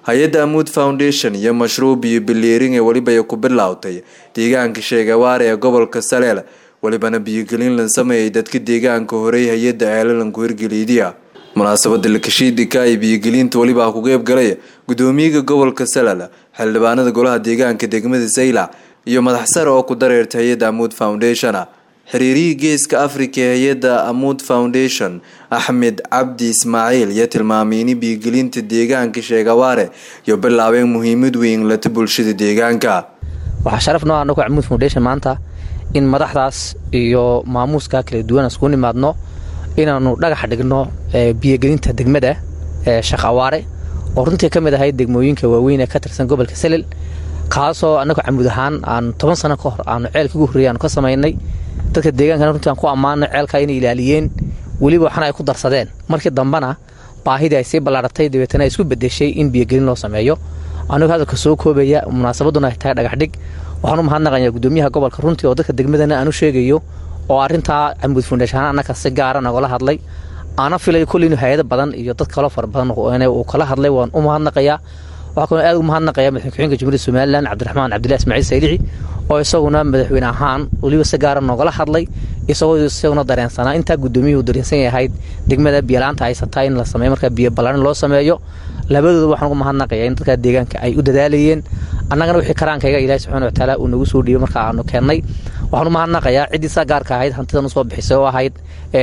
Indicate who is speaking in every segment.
Speaker 1: hay-adda amuud foundation iyo mashruuc biyo biliiring ee weliba ay ku bilowtay deegaanka sheegawaare ee gobolka saleel welibana biyogelin la sameeyay dadka deegaanka horey hay-adda eelalanku hirgeliidiya munaasabada lakashiidika ay biyogelinta weliba ku qeyb galay gudoomiyaha gobolka salel xildhibaanada golaha deegaanka degmada saylac iyo madax sare oo ku dareerta hay-adda amuud foundation xiriirihii geeska africa ee hay-adda amuud foundation axmed cabdi ismaaciil iyo tilmaamay in biyogelinta deegaanka sheegawaare iyo bilaabeen muhiimad weyn lata bulshada deegaanka
Speaker 2: waxaa sharaf noo anagu amuud foundation maanta in madaxdaas iyo maamuuska kala duwan isku nimaadno inaanu dhagax dhigno biyogelinta degmada sheekh awaare oo runtii ka mid ahayd degmooyinka waaweyn ee ka tirsan gobolka salel kaasoo anagu camuud ahaan aanu toban sano ka hor aanu ceelka ugu horreeyay aanu ka samaynay dadka deegaankana runtii aan ku ammaanay ceelkaa inay ilaaliyeen weliba waxna ay ku darsadeen markii dambena baahidii ay sii ballaaratay dabeetana ay isku bedeshay in biyogelin loo sameeyo anigu hadalka soo koobaya munaasabaduna ay tahay dhagaxdhig waxaan u mahadnaqayaa gudoomiyaha gobolka runtii oo dadka degmadana aan u sheegayo oo arrintaa camuud foundation annaka si gaara nagala hadlay aana filay kulli inu hay-ado badan iyo dad kaloo fara badan uu kala hadlay waan u mahadnaqayaa waxaa kaloo aad ugu mahadnaqaya madaxweyne ku-xigeenka jumhuuriyadda somalilan cabdiraxmaan cabdillahi ismaaciil saylici oo isaguna madaxweyne ahaan weliba si gaara noogala hadlay isagoo isaguna dareensanaa intaa gudoomiyuhu dareensan yahayd degmada biyolaanta haysataa in la sameeyo markaa biyo ballaarin loo sameeyo labadooda waxaan ugu mahadnaqaya in dadka deegaanka ay u dadaalayeen annagana wixii karaankayga ilaahi subxana watacaala uu nagu soo dhiibay marka aanu keennay waxaan u mahadnaqayaa ciddii saa gaarka ahayd hantidan usoo bixisay oo ahayd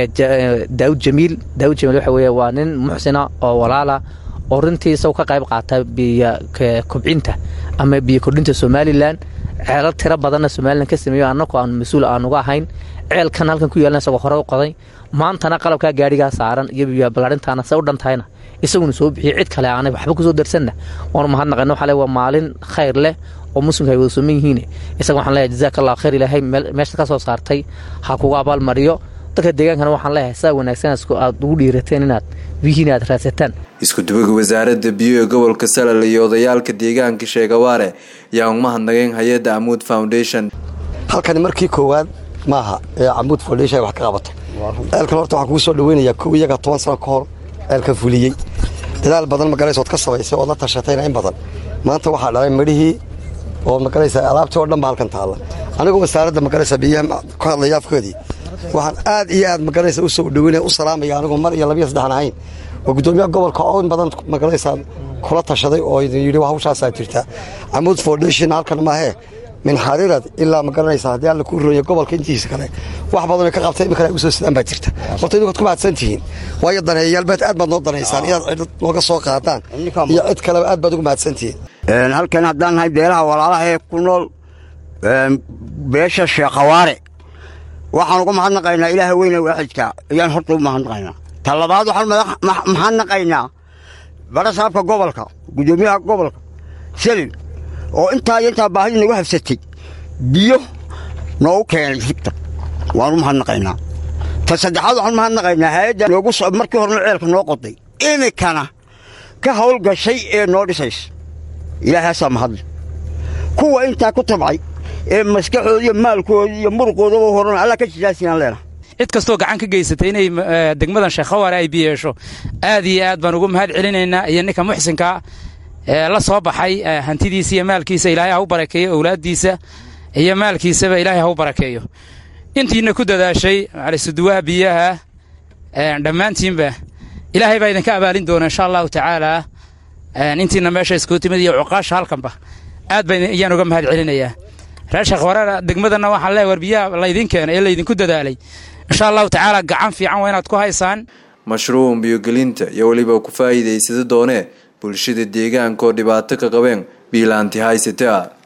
Speaker 2: daawud jamiil daawud jamiil waxa weeye waa nin muxsina oo walaala oo runtii isagoo ka qayb qaata biyo kobcinta ama biyo kordhinta somalilan ceelal tiro badanna somalilan ka sameeyo annagu aan mas-uul aanuga ahayn ceelkan halkan ku yaalna isagoo hore u qoday maantana qalabkaa gaadhigaa saaran iyo biyo ballaarintaana se u dhan tahayna isaguna soo bixiyey cid kale aanay waxba kusoo darsanna waanu mahadnaqayna waxaa le waa maalin khayr leh oo muslimka ay wada sooman yihiin isaga waxaan leeyahay jazaaka allah khayr ilaahay meesha ka soo saartay ha kuga abaalmariyo dadka deegaankana waxaan leeyahay saa wanaagsan aad ugu dhiirateen inaad biyihiin aad raadsataan
Speaker 1: isku dubaga wasaaradda biyo ee gobolka salal iyo odayaalka deegaanka sheegawaare ayaa u mahadnaqeen hay-adda amuud foundation
Speaker 3: halkani markii koowaad maaha ee camuud foundation ay wax ka qabato ceelkan horta waxaan kugu soo dhaweynayaa kow iyaga toban sano ka hor ceelkan fuliyey dadaal badan magalaysa ood ka samaysay ood la tashatayna in badan maanta waxaa dhalay midhihii oo magalaysa alaabtii oo dhan ba halkan taalla anigoo wasaaradda magalaysa biyaha ku hadlaya afkoodii waxaan aad iyo aad magalaysa u soo dhaweynaya u salaamaya anigoo mar iyo labiyo saddexan ahayn oo guddoomiyaha gobolka oo in badan magalaysa kula tashaday oo idin yidhi hawshaasaa jirta camuud foundation halkan maahee min xariirad ilaa ma garanaysa haddii alla ku rooya gobolka intiisa kale wax badanoo ka qabtay iminkana ay u soo sidaan baa jirta horta idinkood ku mahadsan tihiin waayo daneeyayaalbaad aad baad noo danaysaan inaad cid nooga soo qaadaan iyo cid kaleba aad baad ugu mahadsan tihiin
Speaker 4: halkan haddaan nahay beelaha walaalaha ee ku nool beesha sheekhawaare waxaan uga mahadnaqaynaa ilaaha weyne waaxidka ayaan horta u mahadnaqaynaa ta labaad waxaan mahadnaqaynaa barasaabka gobolka guddoomiyaha gobolka selil oo intaa iyo intaa baahidii nagu habsatay biyo noogu keenay higta waan u mahadnaqaynaa ta saddexaad waxaan mahadnaqaynaa hay-adda noogu markii horena ceelka noo qoday iminkana ka hawl gashay ee noo dhisays ilaahaasaa mahadle kuwa intaa ku tabcay ee maskaxooda iyo maalkooda iyo muruqoodaba horan allah ka jijaasinaan leenaha
Speaker 5: cid kastoo gacan ka geysatay inay degmadan sheekhawaare ay biyeesho aad iyo aad baan ugu mahad celinaynaa iyo ninka muxsinka la soo baxay hantidiisa iyo maalkiisa ilaahay ha u barakeeyo owlaaddiisa iyo maalkiisaba ilaahay ha u barakeeyo intiina ku dadaashay macalisuduwaha biyaha dhammaantiinba ilaahay baa idinka abaalin doona insha allahu tacaalaa intiina meesha iskuu timid iyo cuqaasha halkanba aad ba ayaan uga mahad celinayaa reer sheekhawareer degmadana waxaan leehay war biyaha laydin keena ee laydinku dadaalay insha allahu tacaala gacan fiican waa inaad ku haysaan
Speaker 1: mashruuc biyogelinta iyo weliba ku faa'iidaysada doonee bulshada deegaanka oo dhibaato ka qabeen biilaanti haysata